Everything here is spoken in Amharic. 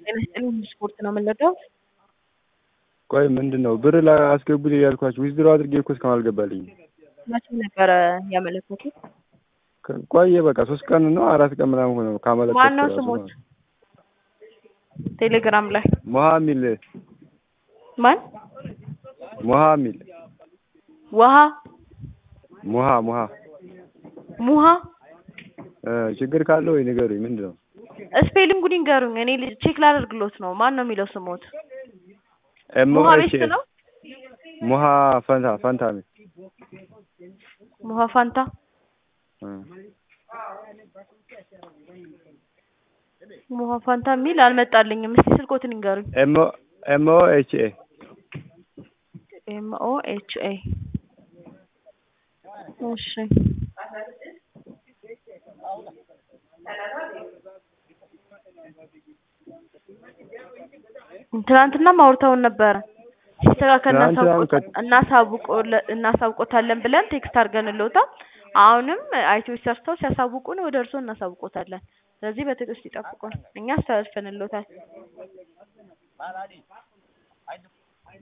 ጤና ይስጥልኝ ስፖርት ነው የምንወደው። ቆይ ምንድን ነው ብር ላስገቡልኝ ያልኳችሁ ዊዝድሮ አድርጌ እኮ እስካሁን አልገባልኝም። መቼ ነበረ ያመለከቱት? ቆየ በቃ ሶስት ቀን ነው አራት ቀን ምናምን ሆነ ካመለከትኩ ማነው ራሱ ስሞት? ማለት ነው። ቴሌግራም ላይ ሞሃ ሚል ማን? ሞሃ ሚል ውሃ ሙሃ ሙሃ ሙሃ እ ችግር ካለው ወይ ንገሩኝ። ምንድን ነው ስፔሊንጉን ይንገሩኝ። እኔ ልጅ ቼክ ላደርግሎት ነው። ማን ነው የሚለው ስሞት? ኤም ሙሃ ኤች ቤስት ነው። ሙሃ ፈንታ ፈንታ ሚል ሙሃ ፋንታ እ ሙሃ ፋንታ የሚል አልመጣልኝም። እስቲ ስልኮትን ይንገሩኝ። ኤም ኤም ኦ ኤች ኤ ኤም ኦ ኤች ኤ እሺ ትናንትናም አውርተውን ነበረ። ሲስተካከል ትናንትና እናሳውቆ- ከ- እናሳውቆ- እናሳውቆታለን ብለን ቴክስት አድርገንልዎታል። አሁንም አይቲዎች ሰርተው ሲያሳውቁን ወደ እርስዎ እናሳውቆታለን። ስለዚህ በትዕግስት ይጠብቁን። እኛ አስተላልፈንልዎታል።